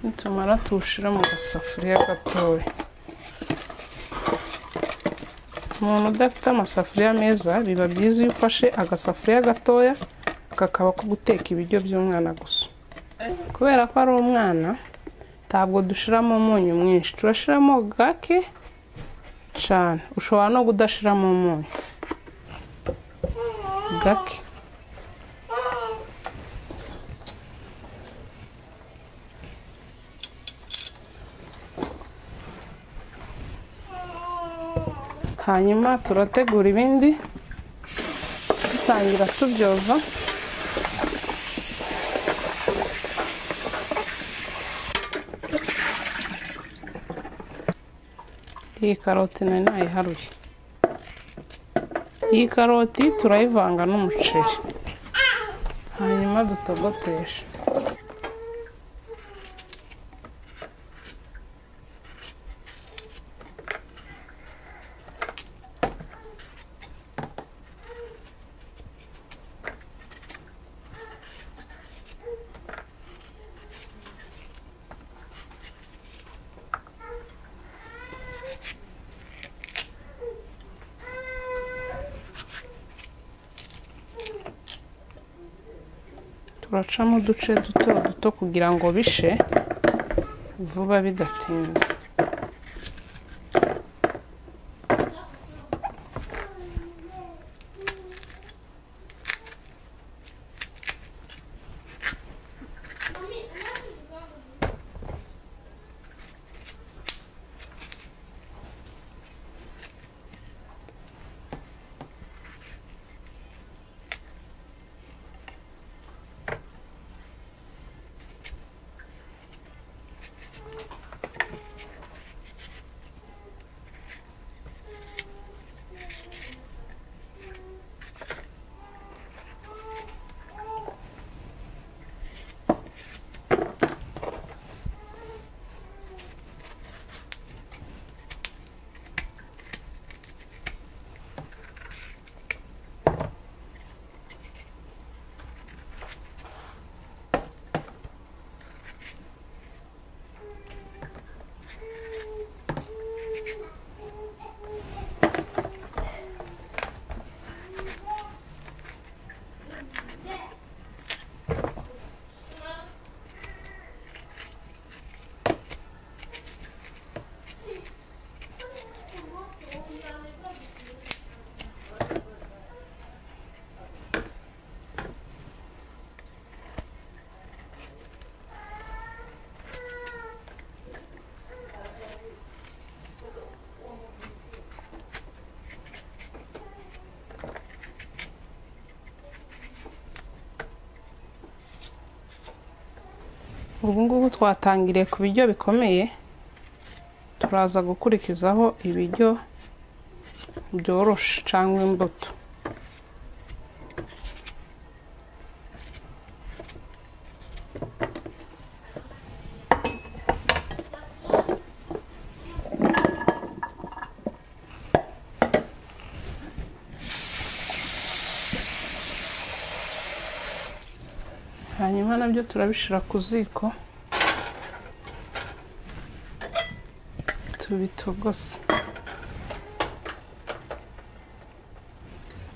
nitumara tuwushyire mu gasafuriya gatoya umuntu udafite amasafuriya meza biba byiza iyo ufashe agasafuriya gatoya kakaba ko guteka ibiryo by'umwana gusa kubera ko ari umwana ntabwo dushyiramo umunyu mwinshi turashyiramo gake cyane ushobora no kudashyiramo umunyu gake hanyuma turategura ibindi dutangira tubyoza iyi karoti nari nayiharuye iyi karoti turayivanga n'umuceri hanyuma dutogotesha turacamo uduce duto duto kugira ngo bishe vuba bidatinze ubu ngubu twatangiriye ku biryo bikomeye turaza gukurikizaho ibiryo byoroshye cyangwa imbuto hanyuma nabyo turabishyira ku ziko tubitogose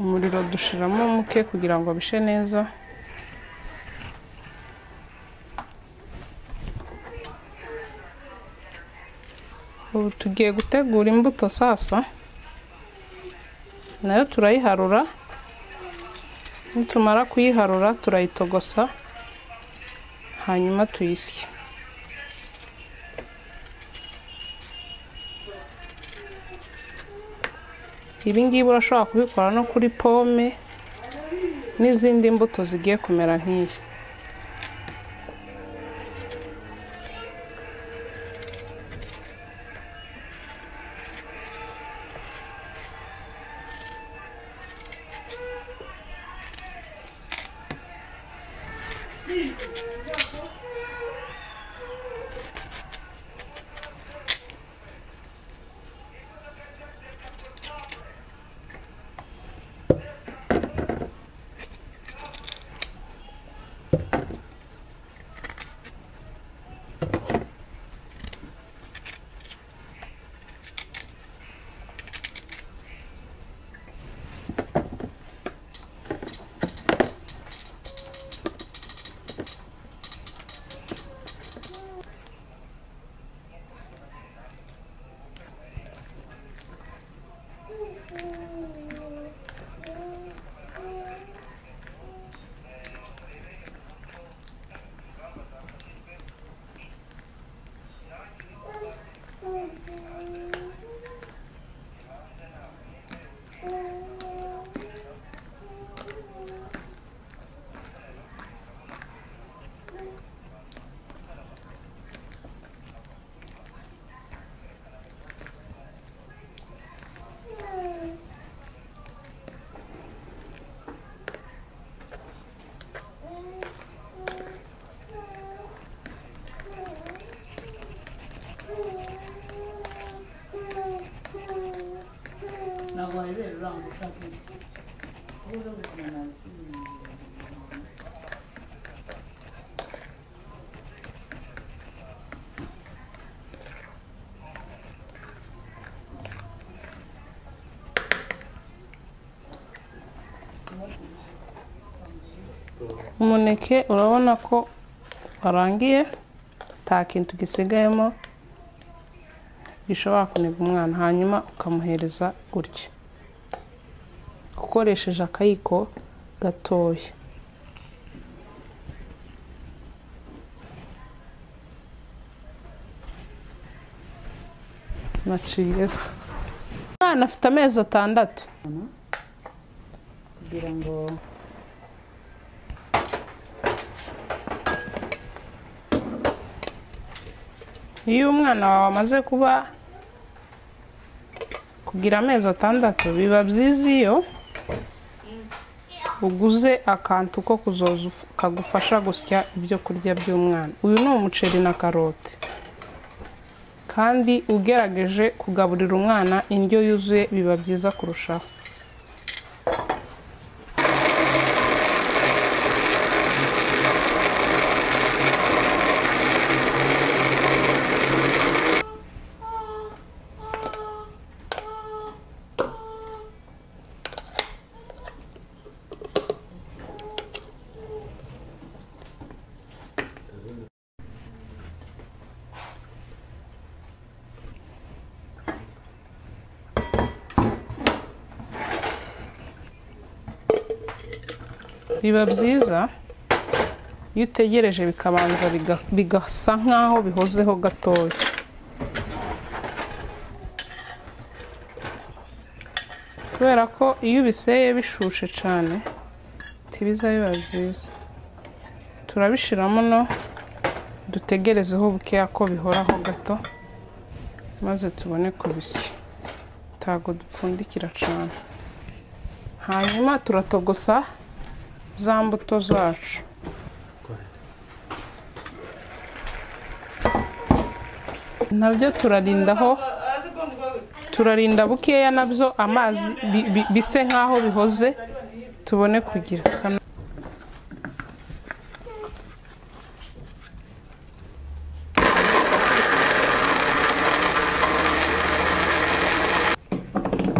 umuriro dushyiramo muke kugira ngo bishe neza ubu tugiye gutegura imbuto sasa nayo turayiharura nitumara kuyiharura turayitogosa hanyuma tuyisye ibi ngibi urashobora kubikora no kuri pome n'izindi mbuto zigiye kumera nk'iyi umuneke urabona ko warangiye nta kintu gisigayemo gishobora kuniga umwana hanyuma ukamuhereza gutya ukoresheje akayiko gatoya naciyeho umwana afite amezi atandatu kugira ngo iyo umwana wawe amaze kuba kugira amezi atandatu biba byiza iyo uguze akantu ko kuzoza uf- kagufasha gusya ibyo kurya by'umwana uyu ni umuceri na karoti kandi ugerageje kugaburira umwana indyo yuzuye biba byiza kurushaho biba byiza iyo utegereje bikabanza biga- bigasa nk'aho bihozeho gatoya kubera ko iyo ubiseye bishushe cyane ntibiza biba byiza turabishiramo no dutegerezeho bukeya ko bihoraho gato maze tubone kubisya ntago dupfundikira cyane hanyuma turatogosa za mbuto zacu nabyo turarindaho turarinda bukeya nabyo amazi bi- bi- bise nk'aho bihoze tubone kugira Hano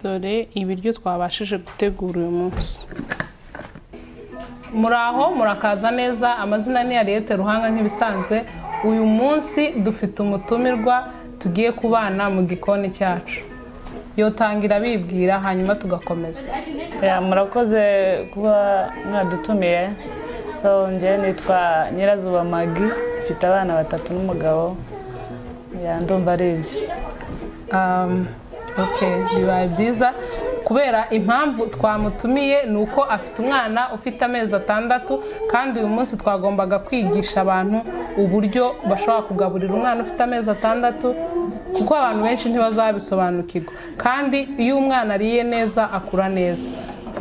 dore ibiryo twabashije gutegura uyu munsi muraho murakaza neza amazina ni ariyete ruhanga nk'ibisanzwe uyu munsi dufite umutumirwa tugiye kubana mu gikoni cyacu yotangira bibwira hanyuma tugakomeza Yeah, murakoze kuba mwadutumiye so njyewe nitwa nyirazuba magi mfite abana batatu n'umugabo Yeah, ndumva ari ibyo Um, okay, bibaye byiza kubera impamvu twamutumiye ni uko afite umwana ufite amezi atandatu kandi uyu munsi twagombaga kwigisha abantu uburyo bashobora kugaburira umwana ufite amezi atandatu kuko abantu benshi ntibazabisobanukirwa kandi iyo umwana ariye neza akura neza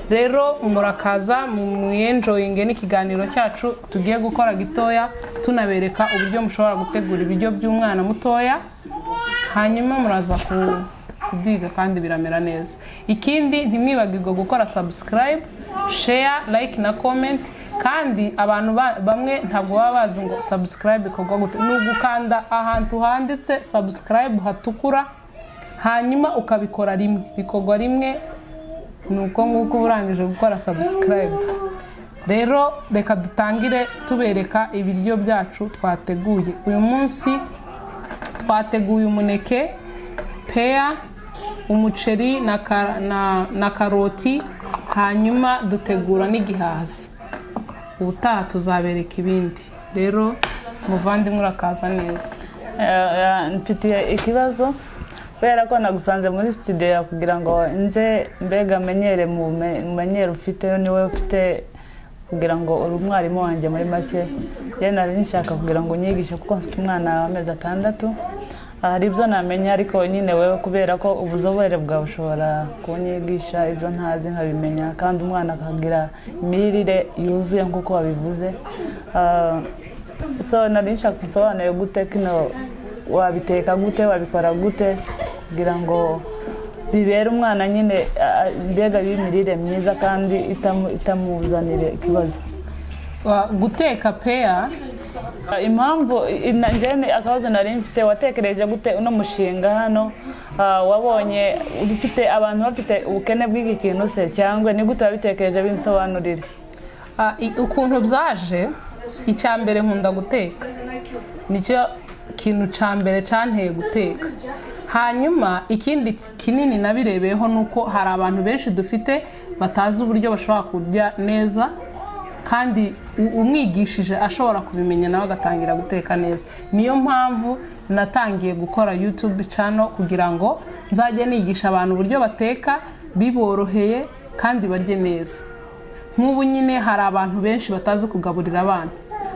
rero murakaza mwiyenjoyinge n'ikiganiro cyacu tugiye gukora gitoya tunabereka uburyo mushobora gutegura ibiryo by'umwana mutoya hanyuma muraza ku- kubyiga kandi biramera neza ikindi ntimwibagirwe gukora subscribe share like na comment kandi abantu ba- bamwe ntabwo baba bazi ngo subscribe ikorwa gute ni ugukanda ahantu handitse subscribe hatukura hanyuma ukabikora rimwe bikorwa rimwe ni uko nguko uba urangije gukora subscribe rero reka dutangire tubereka ibiryo byacu twateguye uyu munsi twateguye umuneke peya umuceri na, ka- na, na karoti hanyuma dutegura n'igihaza ubutaha tuzabereka ibindi rero muvandimwe urakaza neza Yeah, yeah, mfitiye ikibazo kubera ko nagusanze muri studio kugira ngo nze mbega menyere mu bume- mu menyero ufite niwe ufite kugira ngo uri umwarimu wanjye muri make yewe nari nshaka kugira ngo unyigishe kuko mfite umwana w'amezi atandatu Ah, hari ibyo namenya ariko nyine wewe kubera ko ubuzobere bwawe ushobora kunyigisha ibyo ntazi nkabimenya kandi umwana akagira imirire yuzuye nk'uko wabivuze Ah, so nari nshaka usobanure gute kino wabiteka gute wabikora gute kugira ngo bibera umwana nyine ah, mbega y'imirire myiza kandi itamu- itamuzanira ikibazo Wa- guteka peya impamvu ina- njyewe akabazo nari mfite watekereje gute uno mushinga hano Ah, wabonye ufite abantu bafite ubukene bw'iki kintu se cyangwa ni gute wabitekereje bimsobanurire Ah, i- ukuntu byaje icya mbere nkunda guteka nicyo kintu cya mbere cyanteye guteka hanyuma ikindi kinini nabirebeyeho ni uko hari abantu benshi dufite batazi uburyo bashobora kurya neza kandi u- umwigishije ashobora kubimenya nawe agatangira guteka neza niyo mpamvu natangiye gukora YouTube channel kugira ngo nzajye nigisha abantu uburyo bateka biboroheye kandi barye neza nk'ubu nyine hari abantu benshi batazi kugaburira abana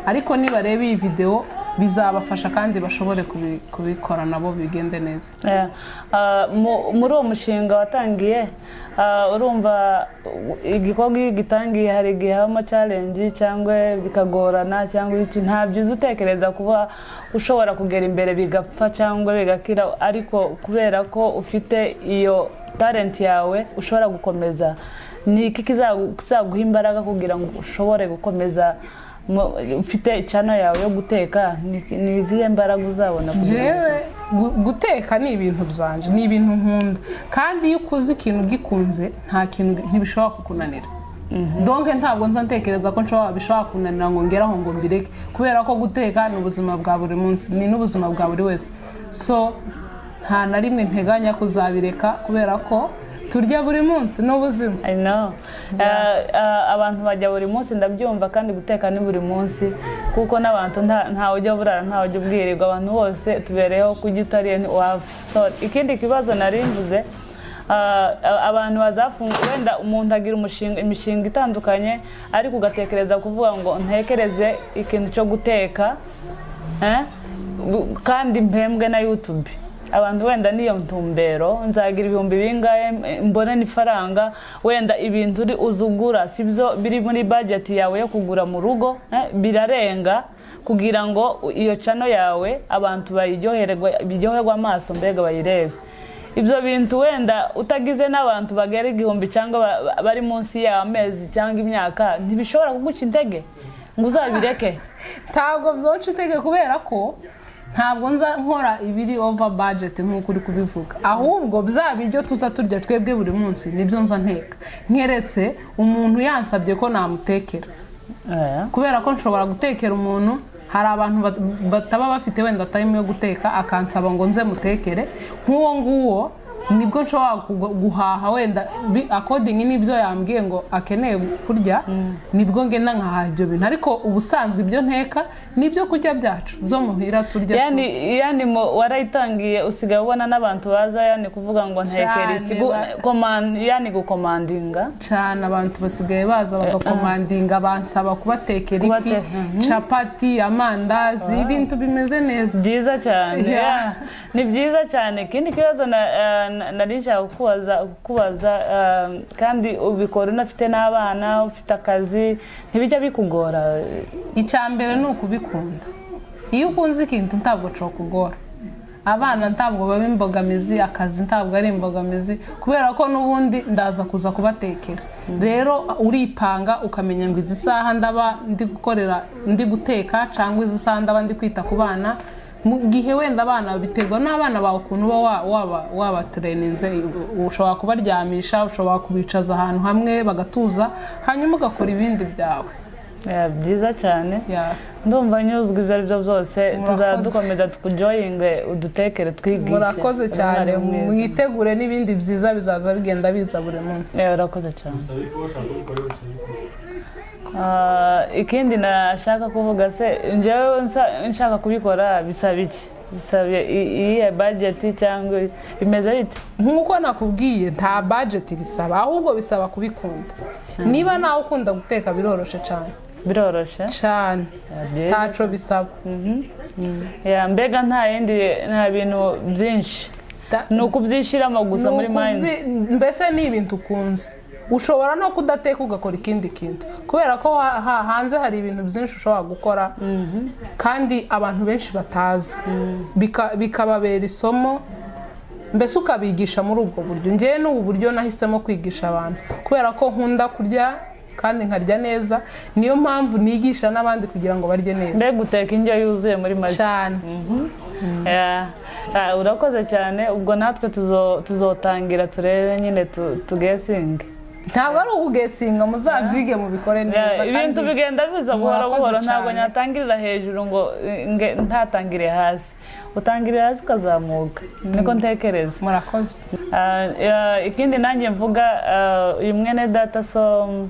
ariko nibareba iyi videwo bizabafasha kandi bashobore kubi- kubikora nabo bigende neza Eh, ah, mu- muri uwo mushinga watangiye ah, urumva u- igikorwa iyo ugitangiye hari igihe habamo challenge cyangwa bikagorana cyangwa iki nta byiza utekereza kuba ushobora kugera imbere bigapfa cyangwa bigakira ariko kubera ko ufite iyo talent yawe ushobora gukomeza ni iki kizagu- kizaguha imbaraga kugira ngo ushobore gukomeza mu- ufite channel yawe yo guteka ni- ni izihe mbaraga uzabona kugira ngo- jewe gu- guteka ni ibintu byanje ni ibintu nkunda kandi iyo ukoze ikintu ugikunze nta kintu ntibishobora kukunanira donke ntabwo nza ntekereza ko nshobora bishobora kunanira ngo ngeraho ngo mbireke kubera ko guteka ni ubuzima bwa buri munsi ni n'ubuzima bwa buri wese so nta na rimwe nteganya kuzabireka kubera ko turya buri munsi ni ubuzima I know. Uh, uh, abantu bajya buri munsi ndabyumva kandi guteka ni buri munsi kuko n'abantu nta- ntawe ujya burara ntawe ujya ubwirirwa abantu bose tubereyeho kurya utariye ntiwapfa so, ikindi kibazo nari mvuze uh, abantu bazafunga wenda umuntu agira umushinga- imishinga itandukanye ariko ugatekereza kuvuga ngo ntekereze ikintu cyo guteka Eh? Bu- kandi mpembwe na YouTube abantu wenda niyo ntumbero nzagira ibihumbi bingahe eh, mbone n'ifaranga wenda ibintu uri uzugura sibyo biri muri budget yawe yo kugura mu rugo eh? birarenga kugira ngo u- iyo channel yawe abantu bayiryoherwe biryoherwe amaso mbega bayirebe ibyo bintu wenda utagize n'abantu bagera igihumbi cyangwa ba- ba- bari munsi y'amezi cyangwa imyaka ntibishobora kuguca intege ngo uzabireke ntabwo byoca itege kubera ko ntabwo nza nkora ibiri ova bajeti nk'uko uri kubivuga ahubwo bya biryo tuza turya twebwe buri munsi nibyo nza nteka nkeretse umuntu yansabye ko namutekera Eh. kubera ko nshobora gutekera umuntu hari abantu bat- bataba bafite wenda tayimu yo guteka akansaba ngo nze mutekere nk'uwo nguwo nibwo nshobora kugu- guhaha wenda bi- akodingi n'ibyo yambwiye ngo akeneye kurya nibwo ngenda nkahaha ibyo bintu ariko ubusanzwe ibyo nteka n'ibyo kurya byacu byo muhira turya tu- yani yani mu- warayitangiye usigaye ubona n'abantu baza yani kuvuga ngo ntekera iki Cyane gu- ba- command- yani gukomandinga cyane abantu basigaye baza bagakomandinga bansaba kubatekera ifi Kubate- capati amandazi ibintu bimeze neza byiza cyane Yeah. yeah. ni byiza cyane ikindi kibazo na- eh, na- nari nshaka kukubaza kukubaza eh, kandi ubikora unafite n'abana ufite akazi ntibijya bikugora icya mbere ni ukubikunda iyo ukunze ikintu ntabwo cokugora abana ntabwo baba imbogamizi akazi ntabwo ari imbogamizi kubera ko n'ubundi ndaza kuza kubatekera rero uripanga ukamenya ngo izi saha ndaba ndi gukorera ndi guteka cyangwa izi saha ndaba ndi kwita ku bana mu gihe wenda abana biterwa n'abana bawe ukuntu uba wa- waba- wabatereninze ushobora kubaryamisha ushobora kubicaza ahantu hamwe bagatuza hanyuma ugakora ibindi byawe Eh, byiza cyane Yeah. ndumva nyuzwe ibyo ari byo byose tuzaba Murakoze. dukomeza tukujoyinge udutekere twigishe murakoze cyane Umwarimu mwiza. mwitegure n'ibindi byiza bizaza bigenda biza buri munsi Eh, urakoze cyane Ah, ikindi nashaka kuvuga se njyewe nsa- nshaka kubikora bisaba iki bisaba i- iyihe bajeti cyangwa bimeze bite nk'uko nakubwiye nta bajeti bisaba ahubwo bisaba kubikunda niba nawe ukunda guteka biroroshe cyane biroroshe cyane Ah, byiza. ntacyo bisaba Ya, mbega nta yindi nta bintu byinshi Da- ni ukubyishyiramo gusa muri Ni ukubyi- mayindi mbese ni ibintu ukunze ushobora no kudateka ugakora ikindi kintu kubera ko ha- ha- hanze hari ibintu byinshi ushobora gukora kandi abantu benshi batazi Bika- bikababera isomo mbese ukabigisha muri ubwo buryo ngewe n'ubu buryo nahisemo kwigisha abantu kubera ko nkunda kurya kandi nkarya neza niyo mpamvu nigisha n'abandi kugira ngo barye neza mbega uteka indyo yuzuye muri make cyane Yeah. Ah, urakoze cyane ubwo natwe tuzo- tuzotangira turebe nyine tu- tugesinge ntabwo ari ubugesinga muzabyige mubikore neza Yeah, ibintu kandi- bigenda biza buhoro murakoze buhoro ntabwo cyane. nyatangirira hejuru ngo eh, nge- ntatangire hasi utangirira hasi ukazamuka niko ntekereza murakoze Ah, eh, ikindi nanjye mvuga ah, uyu mwene data so mm,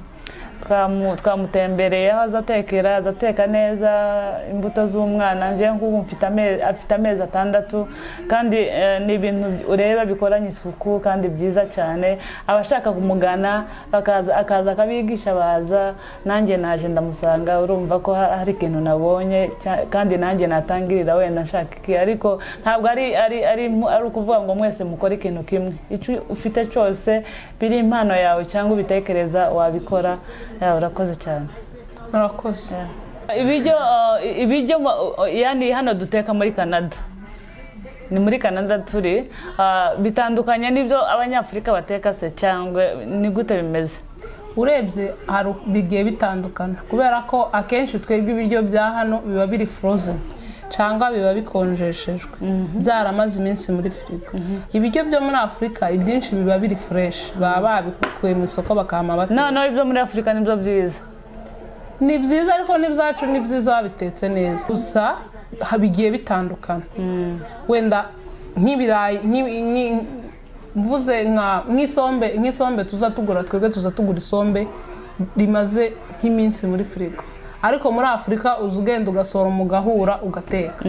twamu- twamutembereye aho aza atekera aza ateka neza imbuto z'umwana njyewe nk'ubu mfite ame- afite amezi atandatu kandi eh, ni ibintu ureba bikoranye isuku kandi byiza cyane abashaka kumugana bakaza- akaza akabigisha baza nanjye naje ndamusanga urumva ko ha- hari ikintu nabonye cya- kandi nanjye natangirira wenda nshaka iki ariko ntabwo ari ari ari mu- ari ukuvuga ngo mwese mukore ikintu kimwe icyo ufite cyose biri impano yawe cyangwa ubitekereza wabikora yawe urakoze cyane murakoze ibiryo uh, ibiryo ma- uh, yani hano duteka muri canada ni muri canada turi uh, bitandukanye n'ibyo abanyafurika bateka se cyangwa ni gute bimeze urebye hari uko bigiye bitandukana kubera ko akenshi twebwe ibiryo bya hano biba biri frozen cyangwa biba bikonjeshejwe byaramaze iminsi muri firigo ibiryo byo muri afurika ibyinshi biba biri fureshi baba babikuye mu isoko bakahama bate noneho ibyo muri afurika nibyo byiza ni byiza ariko n'ibyacu ni byiza babitetse neza gusa ha- bigiye bitandukana wenda nk'ibirayi nk'ibi- nki- mvuze nka nk'isombe nk'isombe tuza tugura twebwe tuza tugura isombe rimaze nk'iminsi muri firigo ariko muri afurika uza ugenda ugasoroma ugahura ugateka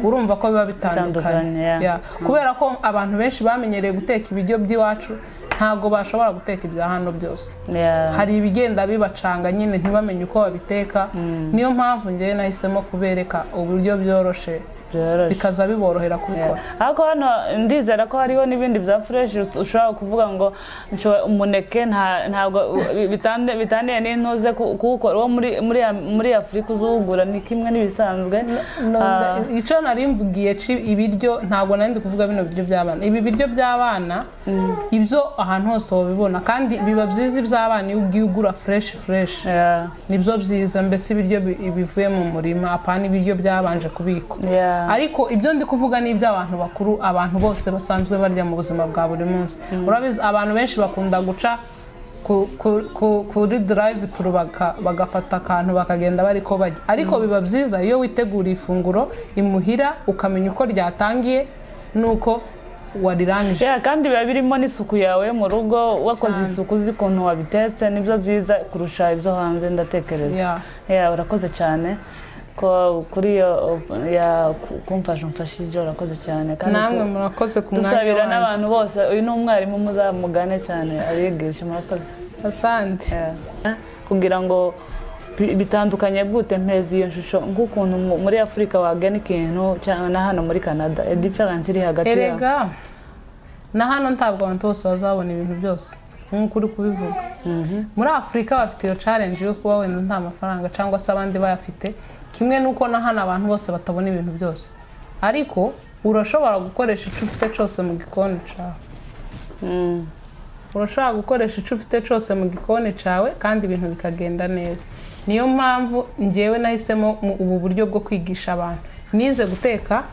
urumva ko biba bitandukanye Bitandukanye, yeah. Yeah. kubera ko abantu benshi bamenyereye guteka ibiryo by'iwacu ntabwo bashobora guteka ibya hano byose Yeah. hari ibigenda bibacanga nyine ntibamenye uko babiteka niyo mpamvu njyewe nahisemo kubereka uburyo byoroshe byoroshye bikaza biborohera kubikora ariko hano ndizera ko hariho n'ibindi bya fureshi ushobora kuvuga ngo nshoboye umuneke nta- ntabwo bitande- bitaniye n'intuze ku- kuwukora uwo muri muri ya- muri afurika uzuwugura ni kimwe n'ibisanzwe Numva- Ah, icyo nari mvugiye ci ibiryo ntabwo nari ndi kuvuga bino biryo by'abana ibi biryo by'abana ibyo ahantu hose wabibona kandi biba byiza iby'abana iyo ugiye ugura fureshi fureshi yeah, nibyo byiza mbese ibiryo bi- bivuye mu murima apana ibiryo byabanje kubikwa yeah. ariko ibyo ndi kuvuga ni iby'abantu bakuru abantu bose basanzwe barya mu buzima bwa buri munsi urabizi abantu benshi bakunda guca ku- ku- ku- kuri drive turu baka- bagafata akantu bakagenda bari ko bajya ariko biba byiza iyo witeguriye ifunguro imuhira ukamenya uko ryatangiye n'uko warirangije Yeah, kandi biba birimo n'isuku yawe yo mu rugo wakoze isuku uzi ukuntu wabitetse nibyo byiza kurusha ibyo hanze ndatekereza Yeah. Yeah, urakoze cyane ko kuri iyo yeah, ku- kumfasha umfashije urakoze cyane kandi namwe tu- murakoze ku mwanya dusabira wanyu n'abantu bose uyu ni umwarimu muzamugane cyane abigisha murakoze asante Yeah. kugira ngo bi- bitandukanye gute mpeza iyo shusho nk'ukuntu mu- muri afurika wagana ikintu cyane na hano muri canada diferanse iri hagati yaho erega na hano ntabwo abantu bose bazabona ibintu byose nk'uko uri kubivuga muri afurika bafite iyo challenge yo kuba wenda nta mafaranga cyangwa se abandi bayafite kimwe n'uko na hano abantu bose batabona ibintu byose ariko urashobora gukoresha icyo ufite cyose mu gikoni cyawe Mm. urashobora gukoresha icyo ufite cyose mu gikoni cyawe kandi ibintu bikagenda neza niyo mpamvu ngewe nahisemo mu- ubu buryo bwo kwigisha abantu nize guteka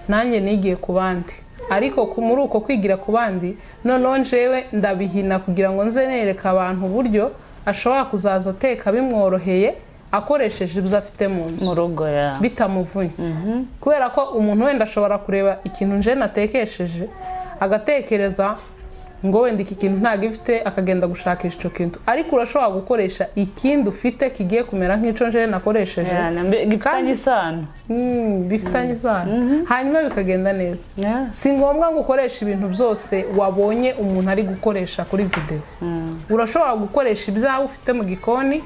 nanjye nigiye ku bandi ariko ku- muri uko kwigira ku bandi noneho njewe ndabihina kugira ngo nze nereka abantu uburyo ashobora kuzaza ateka bimworoheye akoresheje ibyo afite mu nzu mu rugo ya bitamuvunnye kubera ko umuntu wenda ashobora kureba ikintu nje natekesheje agatekereza ngo wenda iki kintu ntabwo ifite akagenda gushakisha icyo kintu ariko urashobora gukoresha ikindi ufite kigiye kumera nk'icyo nje nakoresheje Yeah, na mbe- gifitanye isano Mm, bifitanye isano hanyuma bikagenda neza Yeah. si ngombwa ngo ukoreshe ibintu byose wabonye umuntu ari gukoresha kuri videwo Mm. urashobora gukoresha ibyawe ufite mu gikoni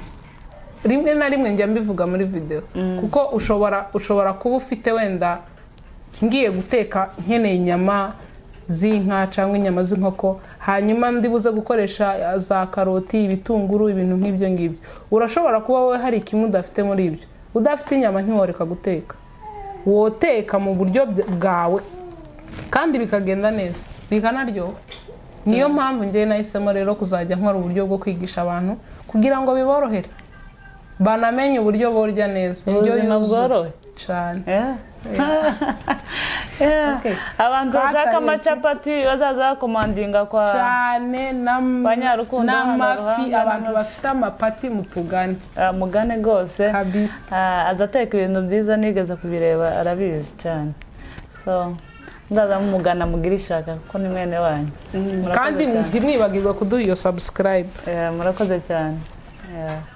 rimwe na rimwe njya mbivuga muri videwo kuko ushobora ushobora kuba ufite wenda ngiye guteka nkeneye inyama z'inka cyangwa inyama z'inkoko hanyuma ndi buze gukoresha za karoti ibitunguru ibintu nk'ibyo ngibyo urashobora kuba wowe hari kimwe udafite muri ibyo udafite inyama ntiworeka guteka woteka mu buryo bwawe kandi bikagenda neza bikanaryoha niyo mpamvu njye nahisemo rero kuzajya nkora uburyo bwo kwigisha abantu kugira ngo biborohere banamenye uburyo borya neza indyo ubuzima yuzuye bworohe cyane Yeah. Yeah. Okay. abantu bashaka Twakarebye. amacapati bazaza bakomandinga kwa cyane n'am- Ba Nyarukundo, n'amafi Nyaruhanga, abantu n'amafi. bafite amapati mutugane Ah, mugane rwose kabisa Ah, aza ateka ibintu byiza nigeze kubireba arabizi cyane so muzaza mumugana mugire ishaka kuko ni mwene wanyu kandi cyane. ntimwibagirwe kuduha iyo subscribe Eh, murakoze cyane Yeah.